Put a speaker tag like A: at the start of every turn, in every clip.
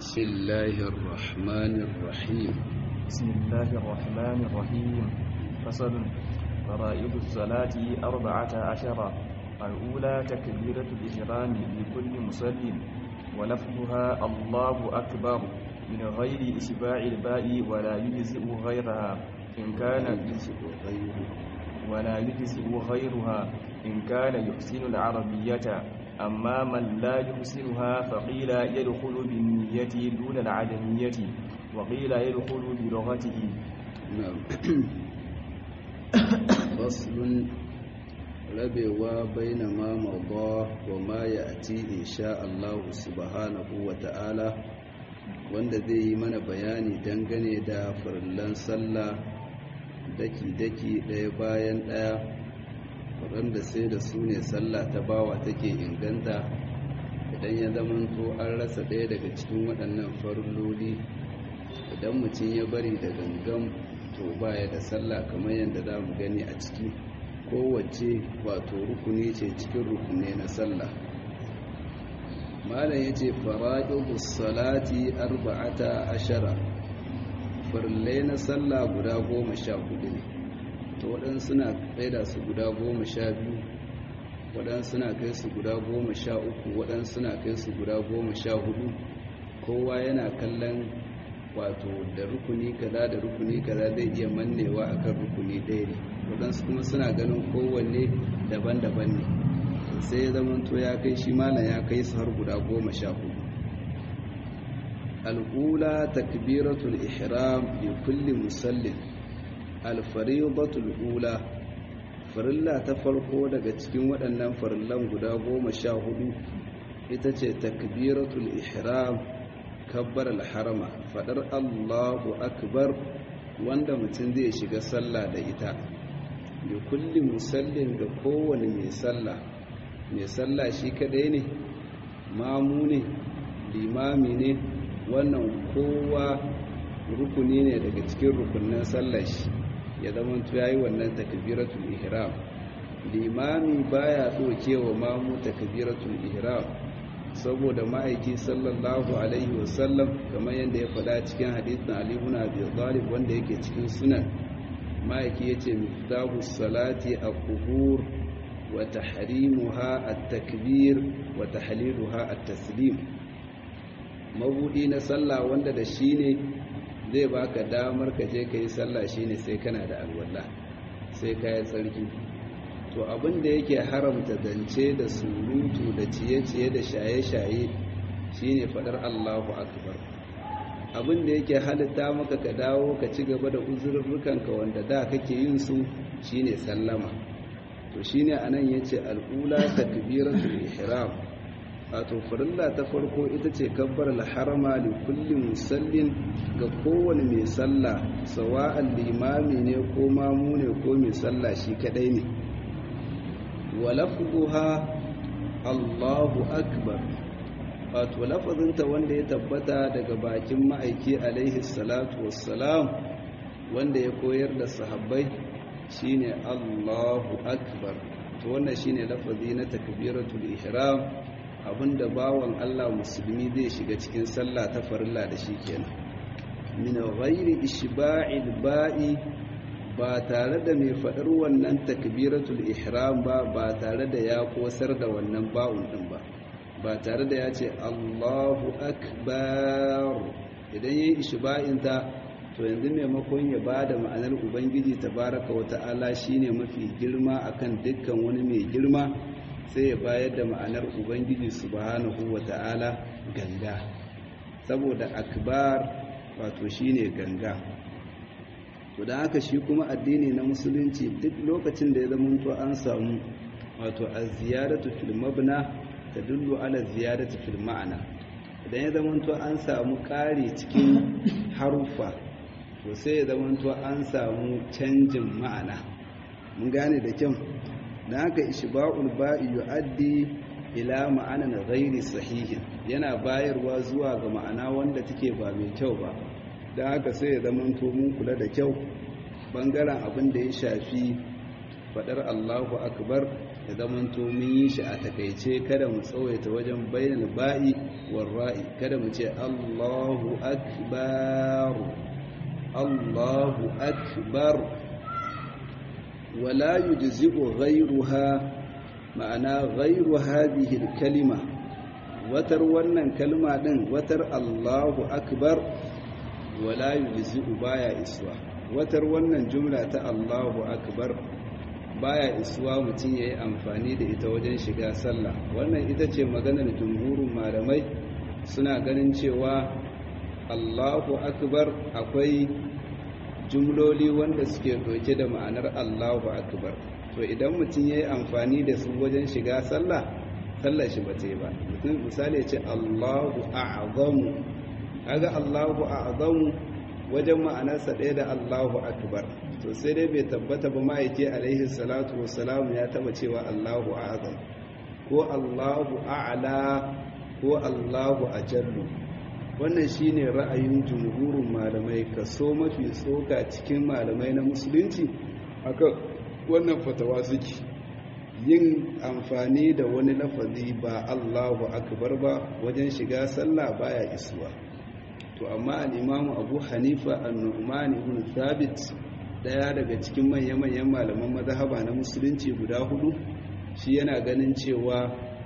A: بسم الله الرحمن الرحيم
B: بسم الله الرحمن الرحيم فصل فرائض الصلاة أربعة عشر الأولى تكبيرة الإحرام لكل مصل ولفظها الله أكبر من غير إشباع الباء ولا يجزئ غيرها إن كان ولا يجزئ غيرها إن كان يحسن العربية أما من لا يحسنها فقيل يدخل بالنية دون العدمية وقيل يدخل بلغته
A: نعم فصل rabewa baina ma mada wa ma ya'ti insha Allah subhanahu wa ta'ala wanda zai yi mana bayani dangane da farillan sallah daki-daki ɗaya bayan ɗaya waɗanda sai da su ne sallah ta bawa take inganta idan ya zamanto an rasa ɗaya daga cikin waɗannan farilloli idan mutum ya bari da gangan to baya da sallah kamar yadda za mu gani a ciki kowace wato rukuni ce cikin rukuni na sallah malam ya ce fara'idus salati arba'ata ashara farillai na sallah guda goma sha hudu ne to waɗansu suna da su guda goma sha biyu waɗansu suna kai su guda goma sha uku waɗansu suna kai su guda goma sha hudu kowa yana kallon wato da rukuni kaza da rukuni kaza zai iya mannewa akan rukuni ɗaya ne waɗansu kuma suna ganin kowanne daban-daban ne sai ya zama to ya kai shi malam ya kai su har guda goma sha hudu al'ula takbiratul ihram li kulli musallin alfaridatul ula farilla ta farko daga cikin waɗannan farillan guda goma sha hudu ita ce takbiratul ihram kabbar alharama faɗar allahu akbar wanda mutum zai shiga sallah da ita da kulli musallin ga kowane mai sallah mai sallah shi kadai ne mamu ne limami ne wannan kowa rukuni ne daga cikin rukunin sallah shi ya zama ya yi wannan takbiratul ihram limami baya wa mamu takbiratul ihram saboda ma'aiki sallallahu alaihi wasallam kamar yadda ya faɗa cikin hadithin Ali ibn Abi Talib wanda yake cikin sunan ma'aiki yace miftahu salati al-qubur wa tahrimuha at-takbir wa tahliluha at-taslim mabudi na sallah wanda da shine zai baka damar ka je kai sallah shine sai kana da alwala sai kai tsarki to abin da yake haramta zance da surutu da ciye-ciye da shaye-shaye shine fadar Allahu akbar abin da yake halitta maka ka dawo ka ci gaba da uzurrukanka wanda da kake yin su shine sallama to shine anan yace al'ula takbiratul ihram wato farilla ta farko ita ce kabbar al-harama li kulli musallin ga kowane mai sallah sawa'an limami ne ko mamu ne ko mai sallah shi kadai ne walafduha Allahu akbar wato lafazinta wanda ya tabbata daga bakin ma'aiki alaihi salatu wassalam wanda ya koyar da sahabbai shine Allahu akbar to wannan shine lafazi na takbiratul ihram abinda bawan Allah musulmi zai shiga cikin sallah ta farilla da shi kenan min ghairi ishba'il ba'i ba tare da mai faɗar wannan takbiratul ihram ba ba tare da ya kosar da wannan ba'un ɗin ba ba tare da ya ce Allahu akbar idan yayi ishba'in ta to yanzu maimakon ya bada ma'anar ubangiji tabaraka wa ta'ala shine mafi girma akan dukkan wani mai girma sai ya bayar da ma'anar ubangiji subhanahu wa ta'ala ganga saboda akbar wato shine ganga to da haka shi kuma addini na musulunci duk lokacin da ya zamanto an samu wato a ziyaratu fil mabna tadullu ala ziyaratu fil ma'ana idan ya zamanto an samu ƙari cikin harufa to sai ya zamanto an samu canjin ma'ana mun gane da kyau da haka ishba'ul ba'i yu'addi ila ma'anan ghairi sahihin yana bayarwa zuwa ga ma'ana wanda take ba mai kyau ba da haka sai ya zamanto mun kula da kyau bangaren abin da ya shafi fadar Allahu akbar da zamanto mun yi shi a takaice kada mu tsawaita wajen bainal ba'i war ra'i kada mu ce Allahu akbar Allahu akbar wala yujzi'u ghayruha ma'ana ghayru hadhihi al-kalima watar wannan kalma din watar Allahu akbar wala yujzi'u baya iswa watar wannan jumla ta Allahu akbar baya isuwa mutum ya yi amfani da ita wajen shiga sallah wannan ita ce maganar jumhurin malamai suna ganin cewa allahu akbar akwai jumloli wanda suke doke da ma'anar allahu akbar to idan mutum ya yi amfani da su wajen shiga sallah sallah shi ba ta yi ba mutum misali ce allahu a'azamu kaga allahu a'azamu wajen ma'anarsa ɗaya da allahu akbar to sai dai bai tabbata ba ma'aiki alaihi salatu wassalam ya taba cewa Allahu azam ko Allahu a'la ko Allahu ajallu wannan shine ra'ayin jumhurin malamai kaso mafi tsoka cikin malamai na musulunci akan wannan fatawa suke yin amfani da wani lafazi ba Allahu akbar ba wajen shiga sallah baya isuwa to amma al-imamu Abu Hanifa an-Nu'man ibn Thabit daya daga cikin manya-manyan malaman mazhaba na musulunci guda hudu shi yana ganin cewa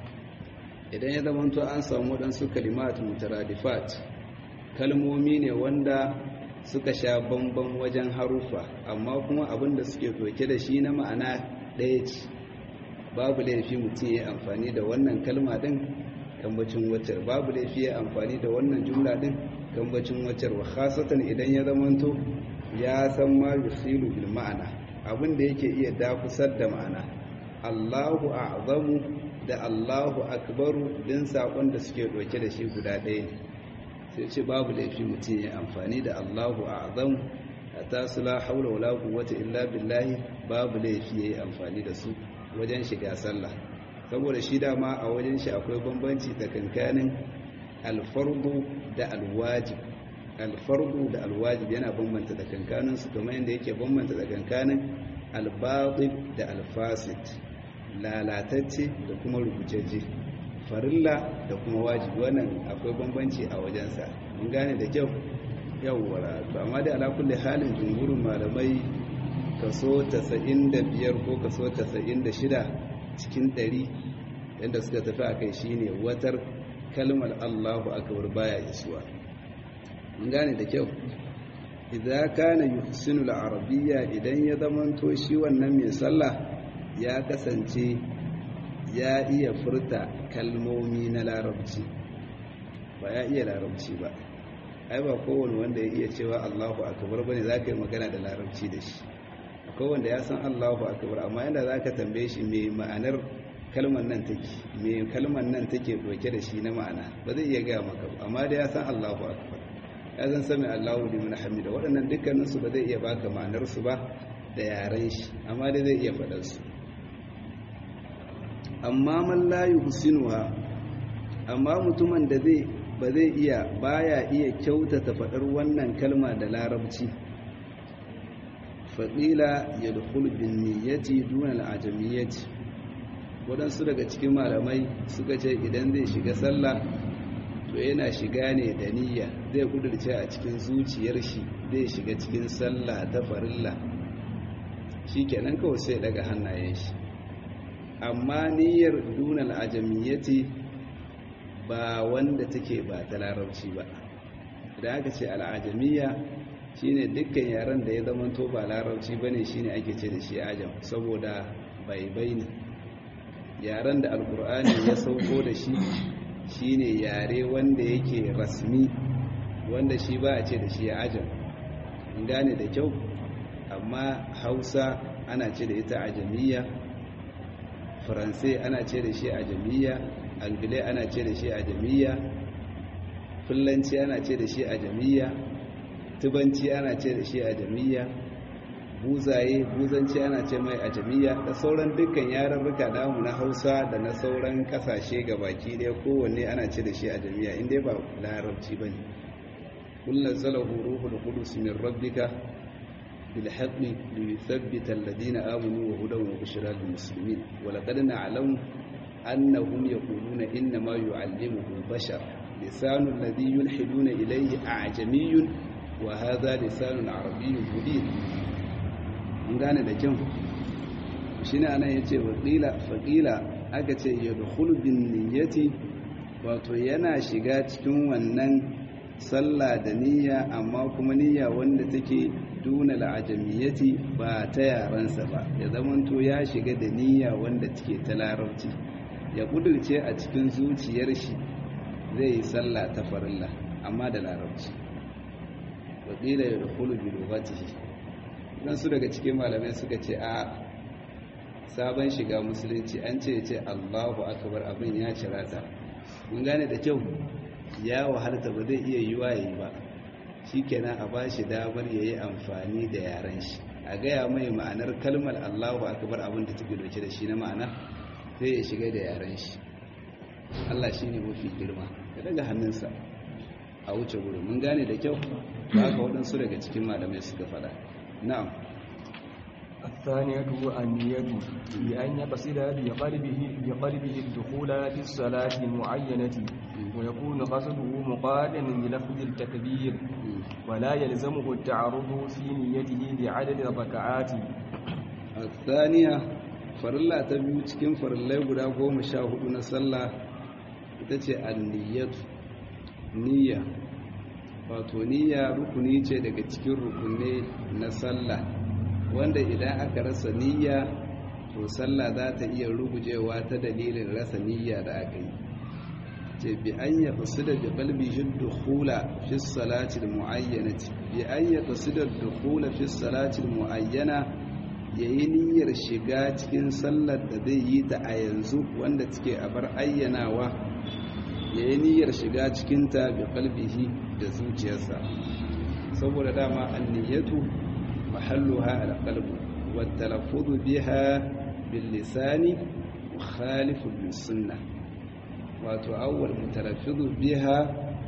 A: idan ya zamanto an samu waɗansu kalimat mutaradifat kalmomi ne wanda suka sha bamban wajen harufa amma kuma abin da suke doke da shi na ma'ana ɗaya ce babu laifi mutum ya amfani da wannan kalma ɗin kambacin wacar babu laifi ya amfani da wannan jumla ɗin kambacin wacar wa khasatan idan ya zamanto ya san ma yusilu bil ma'ana abin da yake iya dakusar da ma'ana Allahu a'zamu da Allahu akbaru din sakon da suke doke da shi guda ɗaya ne sai ce babu laifi mutum ya amfani da Allahu a'zamu hatta su la haula wala quwwata illa billahi babu laifi yayi amfani da su wajen shiga sallah saboda shi dama a wajen shi akwai bambanci tsakankanin alfardu da alwajib alfardu da alwajib yana bambanta da kankanin su kamar yadda yake bambanta da kankanin albatib da alfasid lalatacce da kuma rubuceje farilla da kuma wajibi wannan akwai bambanci a wajensa mun gane da kyau yawwa to amma dai ala kulli halin jumhurin malamai kaso 95 ko kaso 96 cikin 100 yadda suka tafi akai shine watar kalmar Allahu akbar baya isuwa mun gane da kyau idza kana yuhsinu al-arabiyya idan ya zamanto shi wannan mai sallah ya kasance ya iya furta kalmomi na larabci ba ya iya larabci ba ai ba kowane wanda ya iya cewa Allahu akbar bane zaka yi magana da larabci da shi akwai wanda ya san Allahu akbar amma yanda zaka tambaye shi me ma'anar kalmar nan take me kalmar nan take doke da shi na ma'ana ba zai iya gaya maka ba amma da ya san Allahu akbar ya zan sami Allahu liman hamida waɗannan dukkanin su ba zai iya baka ma'anar su ba da yaren shi amma dai zai iya faɗar su amma man la yuhsinuha amma mutumin da zai ba zai iya baya iya kyautata faɗar wannan kalma da larabci faɗila ya dukul bin niyyati duna al'ajamiyyati waɗansu daga cikin malamai suka ce idan zai shiga sallah to yana shiga ne da niyya zai kudurce a cikin zuciyar shi zai shiga cikin sallah ta farilla shi kenan kawai sai daga hannayen shi amma niyyar duna al'ajamiyyati ba wanda take ba ta larabci ba da aka ce al'ajamiyya shine dukkan yaren da ya zamanto ba larabci bane shine ake ce da shi ajam saboda baibai ne yaren da alkur'ani ya sauko da shi shine yare wanda yake rasmi wanda shi ba a ce da shi ajam gane da kyau amma hausa ana ce da ita ajamiyya faransai ana ce da shi ajamiyya angilai ana ce da shi ajamiyya fulanci ana ce da shi ajamiyya tubanci ana ce da shi ajamiyya buzaye buzanci ana ce mai ajamiyya da sauran dukkan yarurruka namu na hausa da na sauran kasashe baki daya kowanne ana ce da shi ajamiyya inda ba larabci ba ne kullum zalahu ruhul qudus min rabbika bil haqqi li yuthabbita alladhina amanu wa hudan wa bushra lil muslimin wa laqad na'lamu annahum yaquluna inna ma yu'allimuhu bashar lisanu alladhi yulhiduna ilayhi a'jamiyyun wa hadha lisanun arabiyyun mubin mun gane da kyau shine anan yace wa qila fa qila aka ce yadkhulu bin niyyati wato yana shiga cikin wannan sallah da niyya amma kuma niyya wanda take duna al'ajamiyyati ba ta yaransa ba ya zamanto ya shiga da niyya wanda take ta larabci ya kudurce a cikin zuciyar shi zai yi sallah ta farilla amma da larabci wakila ya dukulu bi lugatihi dan su daga cikin malamai suka ce a sabon shiga musulunci an ce ce Allahu akbar abin ya cirata mun gane da kyau ya wahalta ba zai iya yiwa yayi ba shikenan a bashi damar yayi amfani da yaren shi a gaya mai ma'anar kalmar Allahu akbar abin da take dauke da shi na ma'ana sai ya shiga da yaren shi Allah shine mafi girma ya daga hannunsa a wuce gurin mun gane da kyau ba haka waɗansu daga cikin malamai suka faɗa na'am
B: الثانية النية بأن يقصد بقلبه بقلبه الدخول في الصلاة المعينة ويكون قصده مقارنا بلفظ التكبير ولا يلزمه التعرض في نيته لعدد الركعات
A: الثانية farilla ta biyu cikin farillai guda goma sha hudu na sallah ita ce anniyatu niyya wato niyya rukuni ce daga cikin rukunai na sallah wanda idan aka rasa niyya to sallah za ta iya rugujewa ta dalilin rasa niyya da aka yi ce bi an ya fasida bi qalbi dukhula fi salati almu'ayyanati bi an ya fasida dukhula fi salati almu'ayyana yayi niyyar shiga cikin sallar da zai yi ta a yanzu wanda take a bar ayyanawa yayi niyyar shiga cikin ta bi qalbihi da zuciyarsa saboda dama anniyatu محلها القلب والتلفظ بها باللسان مخالف للسنة وتأول متلفظ بها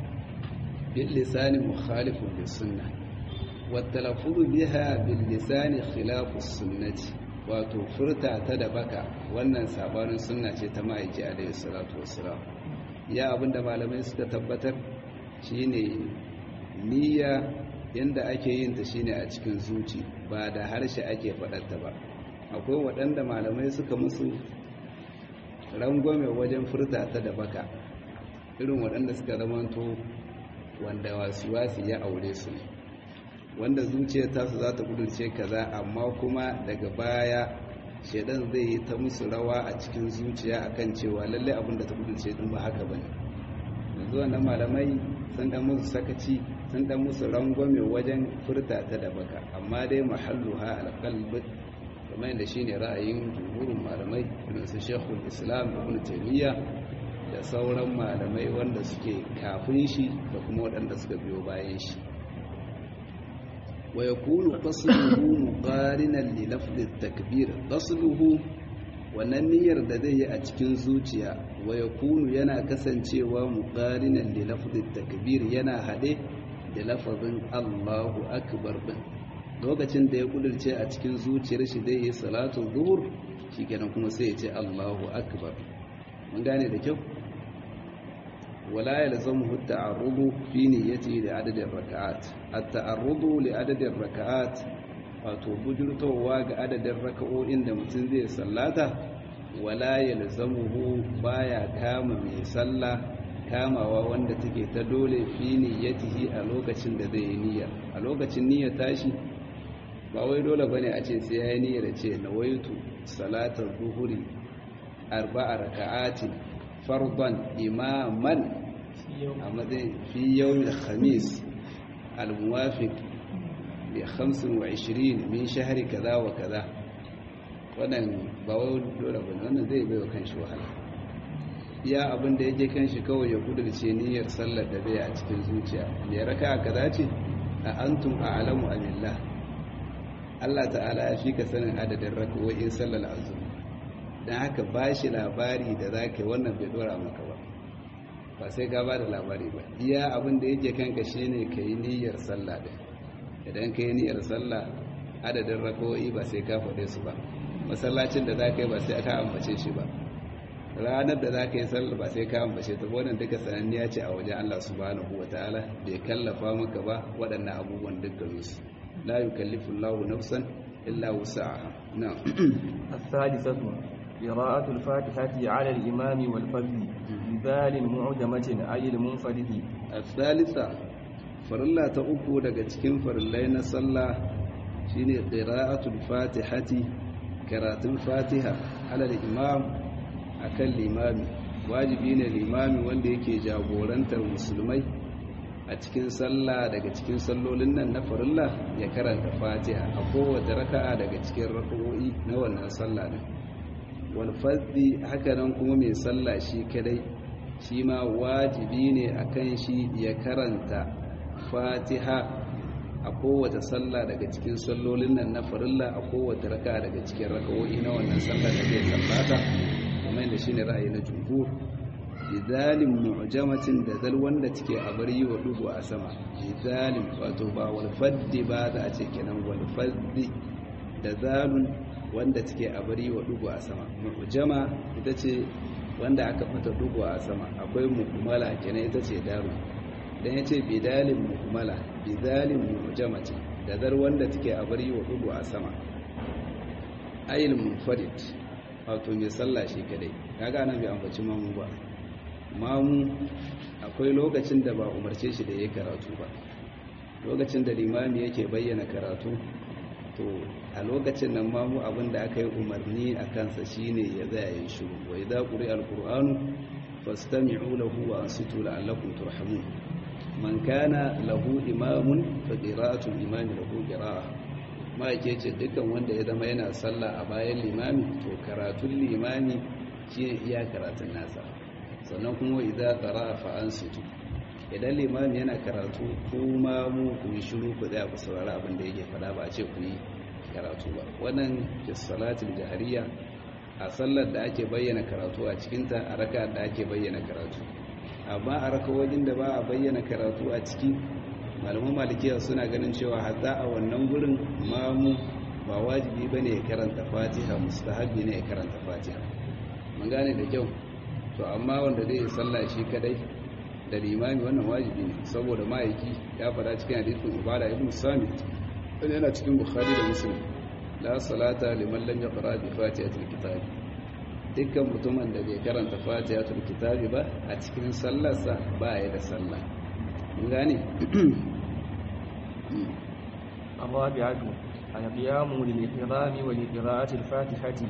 A: باللسان مخالف للسنة والتلفظ بها باللسان خلاف السنة وتفرتا تدبك wannan sabanin sunna ce ta ma'aiki alaihi salatu wassalam ya abinda malamai suka tabbatar shine niyya yanda ake yin ta shine a cikin zuci ba da harshe ake faɗarta ba akwai waɗanda malamai suka musu rangwame wajen furta ta da baka irin waɗanda suka zamanto wanda wasu ya aure su ne wanda zuciyar tasu za ta kudurce kaza amma kuma daga baya shaidan zai yi ta musu rawa a cikin zuciya akan cewa lallai abin da ta kudurce din ba haka bane yanzu wannan malamai sun dan musu sakaci sun dan musu rangwame wajen furta ta da baka amma dai mahalluha alqalb kamar yadda shine ra'ayin jumhurin malamai irin su Sheikhul Islam Ibn Taymiyyah da sauran malamai wanda suke kafin shi da kuma waɗanda suka biyo bayan shi wa yakunu qasduhu muqarinan li lafzi at-takbir qasduhu wannan niyyar da zai yi a cikin zuciya wa yakunu yana kasancewa muqarinan li lafzi at-takbir yana hade da lafazin Allahu akbar din lokacin da ya kudurce a cikin zuciyar shi zai yi salatu zuhur shikenan kuma sai ya ce Allahu akbar mun gane da kyau wala yalzamuhu at-ta'arrudu fi niyyati li adadi ar-rak'at at-ta'arrudu li adadi ar-rak'at wato bujurtowa ga adadin raka'o'in da mutum zai sallata wala yalzamuhu baya kama mai sallah kamawa wanda take ta dole fi niyyatihi a lokacin da zai yi niyya a lokacin niyyar tashi ba wai dole bane a ce sai ya yi niyyar ce nawaitu salatar zuhuri arba'a raka'atin fardan imaman a matsayin fi yawmin khamis al-muwafiq bi 25 min shahri kaza wa kaza wannan ba wai dole bane wannan zai bai wa kanshi wahala iya abin da yake kanshi kawai ya kudurce niyyar sallar da zai a cikin zuciya me raka kaza ce a antum a'lamu amillah Allah ta'ala ya fi ka sanin adadin raka'o'in sallar azumi dan haka bashi labari da zaka wannan bai dora maka ba ba sai ka ba da labari ba iya abin da yake kanka shine kai niyyar sallah din idan kai niyyar sallah adadin rakawoyi ba sai ka faɗe su ba masallacin da za ka yi ba sai ka ambace shi ba ranar da za ka yi sallar ba sai ka ambace ta wannan duka sananniya ce a wajen Allah subhanahu wa ta'ala bai kallafa maka ba waɗannan abubuwan dukkan su la yukallifu Allahu nafsan illa wus'aha na'am
B: الثالثة قراءة الفاتحة على الإمام والفرد بذال معجمة أي المنفرد
A: الثالثة farilla ta uku daga cikin farillai na sallah shine qira'atul fatihati karatun fatiha alal imam akan limami wajibi ne limami wanda yake jagorantar musulmai a cikin sallah daga cikin sallolin nan na farilla ya karanta fatiha a kowace raka'a daga cikin raka'o'i na wannan sallah din wal fadhi haka nan kuma mai sallah shi kadai shi ma wajibi ne akan shi ya karanta fatiha a kowace sallah daga cikin sallolin nan na farilla a kowace raka daga cikin raka'o'i na wannan sallah da zai sallata kuma yadda shine ra'ayi na jumhur bizalim mu'jamatin da zal wanda take a bar yi wa dubu a sama bizalim wato ba wal faddi ba za a ce kenan wal faddi da zalun wanda take a bar yi wa dubu a sama mu'jama ita ce wanda aka fata dubu a sama akwai mu'mala kenan ita ce daru dan ya ce bidalin mu'mala bidalin mu'jamati da dar wanda take a bari wa dubu a sama ayil munfarid wato mai sallah shi kadai kaga nan bai ambaci mamu ba mamu akwai lokacin da ba umarce shi da yayi karatu ba lokacin da limami yake bayyana karatu to a lokacin nan mamu abinda aka yi umarni a kansa shine ya zaya yin shiru wa idza quri'a alqur'anu fastami'u lahu wa ansitu la'allakum turhamun man kana lahu imamun fa qira'atul imami lahu qira'a ma yake ce dukkan wanda ya zama yana sallah a bayan limami to karatun limami shi iya karatun nasa sannan kuma idza qara'a fa ansitu idan limami yana karatu kuma mu ku yi shiru ku da ku saurari abin da yake faɗa ba a ce ku yi karatu ba wannan fi salatul jahariya a sallar da ake bayyana karatu a cikinta a raka da ake bayyana karatu amma a rakawajin da ba a bayyana karatu a ciki malaman malikiya suna ganin cewa hatta a wannan gurin mamu ba wajibi ba ne ya karanta fatiha mustahabi ne ya karanta fatiha mun gane da kyau to amma wanda zai yi sallah shi kadai da limami wannan wajibi ne saboda ma'aiki ya fada cikin hadisin ubada ibn samit wani yana cikin bukhari da muslim la salata liman lam yaqra bi fatihatil kitab dukkan mutumin da bai karanta fatihatul kitabi ba a cikin sallarsa ba ya da sallah mun gane
B: الرابعة القيام للإحرام ولقراءة الفاتحة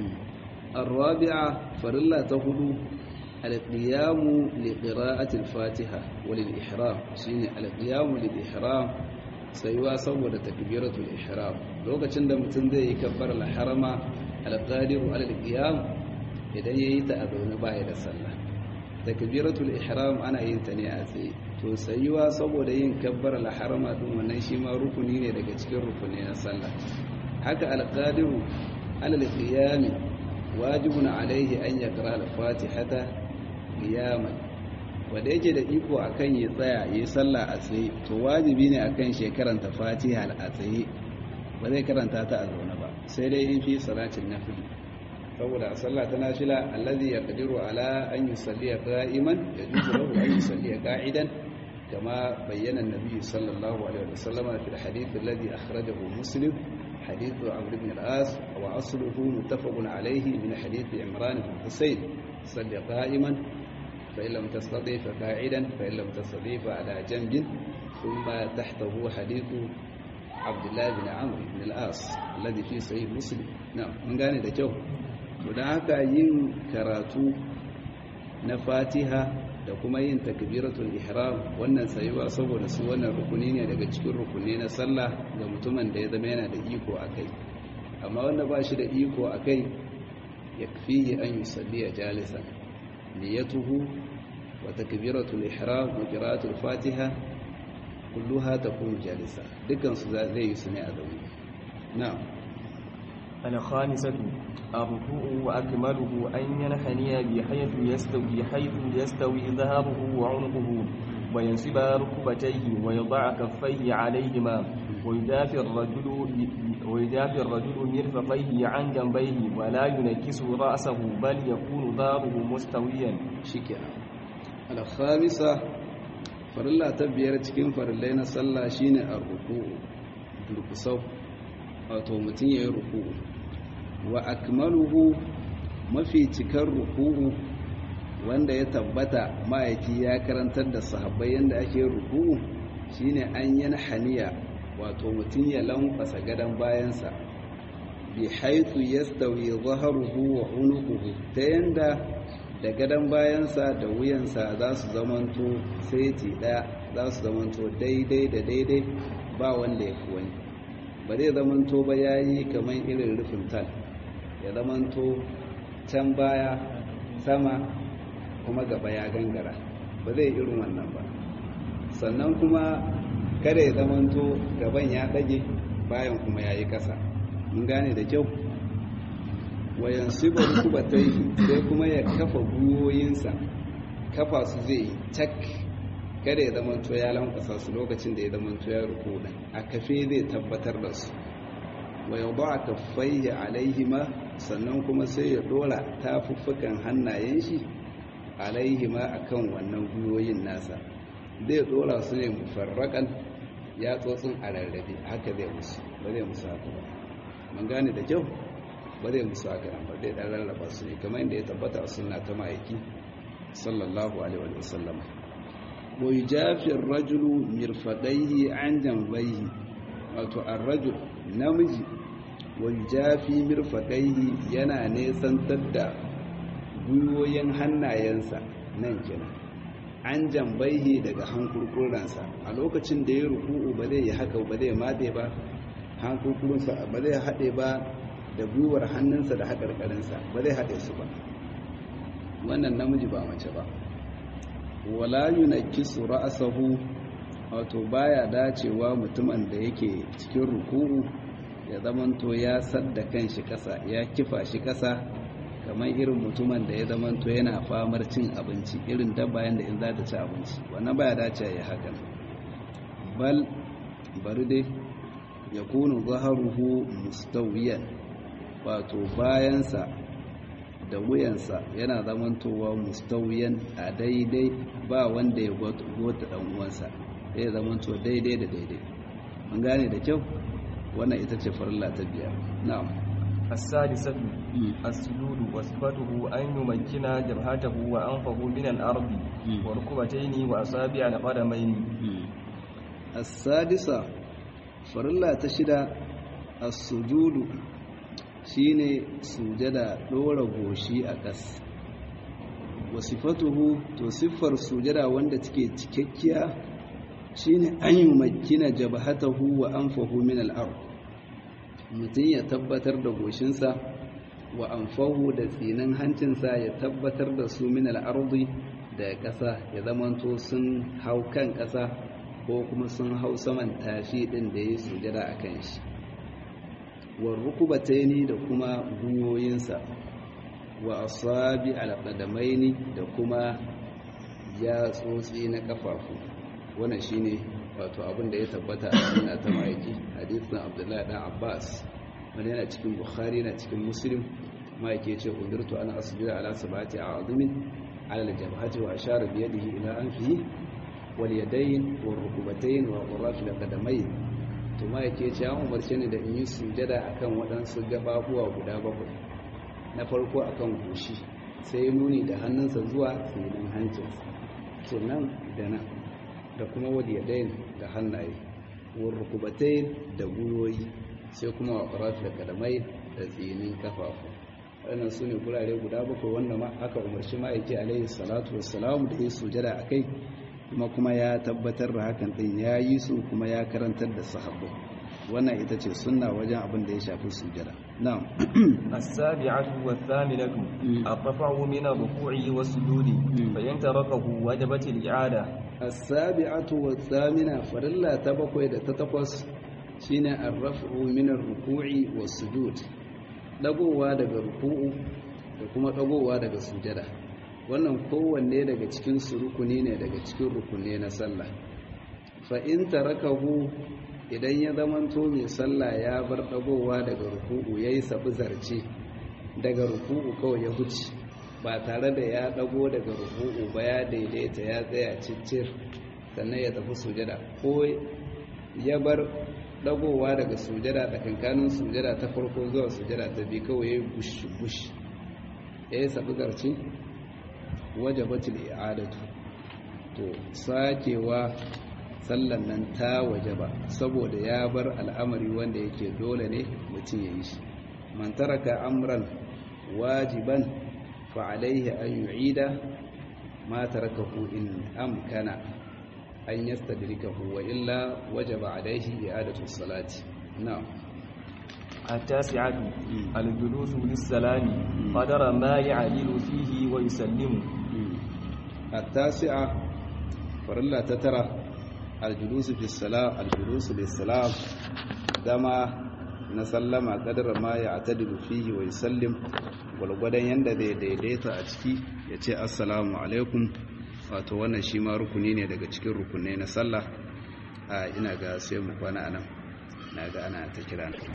A: الرابعة فرلا تهدو القيام لقراءة الفاتحة وللإحرام شيني القيام للإحرام سيوا سوى تكبيرة الإحرام لو كان متن زي يكبر الحرم القادر على القيام idan yayi ta a zaune baya da sallah takbiratul ihram ana yin ta ne a tsaye to sayuwa saboda yin kabbar al-harama din wannan shi ma rukuni ne daga cikin rukuni na sallah haka al-qadiru ala al-qiyam wajibun alaihi an yaqra al-fatihata qiyaman wanda yake da iko akan ya tsaya yi sallah a tsaye to wajibi ne akan shi karanta fatiha a tsaye ba zai karanta ta a zaune ba sai dai in fi salatin nafil saboda a sallah ta nafila allazi yaqdiru ala an yusalli qa'iman yajuzu lahu an yusalli qa'idan kama bayyana an-nabi sallallahu alaihi wasallam fi al-hadith alladhi akhrajahu muslim حديث عمرو بن العاص وأصله متفق عليه من حديث عمران بن حسين صل قائما فإن لم تستطيع فقاعدا فإن لم تستطيع فعلى جنب ثم تحته حديث عبد الله بن عمرو بن العاص الذي في صحيح مسلم نعم من gane da kyau to dan haka yin karatu na Fatiha da kuma yin takbiratul ihram wannan sayuwa saboda su wannan rukuni ne daga cikin rukuni na sallah ga mutumin da ya zama yana da iko akai amma wanda ba shi da iko akai yakfihi an yusalli jalisan niyatuhu wa takbiratul ihram wa qira'atul fatiha kulluha takunu jalisa dukkan su zai yi su ne a zaune na'am
B: الخامسة الركوع وأكمله أن ينحني بحيث يستوي حيث يستوي ظهره وعنقه وينصب ركبتيه ويضع كفيه عليهما ويدافع الرجل ويجافي الرجل مرفقيه عن جنبيه ولا ينكس رأسه بل يكون ظهره مستويا
A: shikenan al-khamisa farilla ta biyar cikin farillai na sallah shine ar-ruku'u durkusau wato mutum yayin ruku'u wa akmaluhu mafi cikar ruku'u wanda ya tabbata ma'aiki ya karantar da sahabbai yanda ake ruku'u shine an yana haniya wato mutum ya lankwasa gadon bayansa bi haithu yastawi zaharuhu wa unuquhu ta yanda da gadon bayansa da wuyansa za su zamanto saiti ɗaya za su zamanto daidai da daidai ba wanda ya fi wani ba zai zamanto ba ya yi kamar irin rufin tal ya zamanto can baya sama kuma gaba ya gangara ba zai irin wannan ba sannan kuma kada ya zamanto gaban ya ɗage bayan kuma ya yi ƙasa mun gane da kyau wayan sibar kubatai sai kuma ya kafa gwiwoyinsa kafa su zai yi cak kada ya zamanto ya lankwasa su lokacin da ya zamanto ya ruku da a kafe zai tabbatar da su wa ya ba kaffaihi alaihima sannan kuma sai ya dora tafuffukan hannayen shi alaihima akan wannan gwiwoyin nasa zai dora su ne mufarrakan ya tsotsin a rarrabe haka zai musu ba zai musu haka ba mun gane da kyau ba zai musu haka nan ba zai dan rarraba su ne kamar yadda ya tabbata a sunna ta ma'aiki sallallahu alaihi wa sallam wa yujafi ar-rajulu mirfaqaihi an janbayhi wato ar-rajul namiji wa yujafi mirfaqaihi yana nesantar da gwiwoyin hannayensa nan kenan an jambaihi daga hankurkuransa a lokacin da ya ruku'u ba zai yi haka ba zai made ba hankurkuransa ba zai haɗe ba da gwiwar hannunsa da haƙarƙarinsa ba zai haɗe su ba wannan namiji ba mace ba wala yunakkisu ra'sahu wato baya dacewa mutumin da yake cikin ruku'u ya zamanto ya sadda kanshi ƙasa ya kifa shi ƙasa kamar irin mutumin da ya zamanto yana famar cin abinci irin dabba yanda in za ta ci abinci wannan baya dacewa ya hakan bal bari dai ya kunu zaharuhu mustawiyan wato bayansa da wuyansa yana zamantowa mustawiyan a daidai ba wanda ya gota dan uwansa ya zamanto daidai da daidai an gane da kyau wannan ita ce farilla ta biyar na'am
B: السادسة السجود وصفته أن يمكن جبهته وأنفه من الأرض وركبتين وأصابع القدمين
A: السادسة فرلا تشدى السجود shine sujada dora goshi a ƙas wasifatuhu to siffar sujada wanda take cikakkiya shine an yi makina jabhatahu wa anfahu min al-ard mutum ya tabbatar da goshinsa wa anfahu da tsinin hancinsa ya tabbatar da su min al-ardi da ƙasa ya zamanto sun hau kan ƙasa ko kuma sun hau saman tafi din da ya sujada a kan shi warrukubataini da kuma gwiwoyinsa wa asabi alqadamaini da kuma yatsotsi na kafafu wannan shine wato abin da ya tabbata a cikin ta maiki hadisin Abdullahi dan Abbas wanda yana cikin Bukhari na cikin Muslim maiki yace umirtu ana asjuda ala sabati a'zumin ala al-jabhati wa ashara bi yadihi ila anfihi wal yadayn wal rukubatayn wa qurraf al-qadamayn to ma yake ce an umarce ni da in yi sujada akan waɗansu gababuwa guda bakwai na farko akan goshi sai nuni da hannunsa zuwa tsinin hancinsa kenan da nan da kuma wadiyadain da hannaye warrukubatai da gwiwoyi sai kuma waƙarar da kadamai da tsinin kafafu waɗannan su ne gurare guda bakwai wanda ma aka umarci ma'aiki alaihi salatu wassalamu da ya sujada a kai kuma kuma ya tabbatar da hakan din ya yi su kuma ya karantar da sahabbai wannan ita ce sunna wajen abin da ya shafi sujada na'am
B: as-sabi'atu wath-thaminatu ar-raf'u min ar-ruku'i was-sujudi fa in tarakahu wajabat al-i'ada
A: as-sabi'atu wath-thamina farilla ta bakwai da ta takwas shine ar-raf'u min ar-ruku'i was-sujud dagowa daga ruku'u da kuma dagowa daga sujada wannan kowanne daga cikin su rukuni ne daga cikin rukunne na sallah fa in tarakahu idan ya zamanto mai sallah ya bar dagowa daga ruku'u yayi sabu zarce daga ruku'u kawai ya huce ba tare da ya dago daga ruku'u ba ya daidaita ya tsaya ciccir sannan ya tafi sujada ko ya bar dagowa daga sujada da kankanin sujada ta farko zuwa sujada ta biyu kawai ya yi bush-bush ya yi sabu zarce wajabatul i'adatu to sakewa sallan nan ta wajaba saboda ya bar al'amari wanda yake dole ne mutum ya yi shi man taraka amran wajiban fa alaihi an yu'ida ma tarakahu in amkana an yastadrikahu wa illa wajaba alaihi i'adatu salati na'am
B: التاسعة الجلوس للسلام قدر ما يعدل فيه ويسلم
A: التاسعة فرلا تترى الجلوس في الصلاة الجلوس للسلام دما نسلم قدر ما يعتدل فيه ويسلم walgwadon yadda zai daidaita a ciki ya ce assalamu alaikum wato wannan shi ma rukuni ne daga cikin rukunai na sallah a ina ga sai mu kwana anan na ga ana ta kira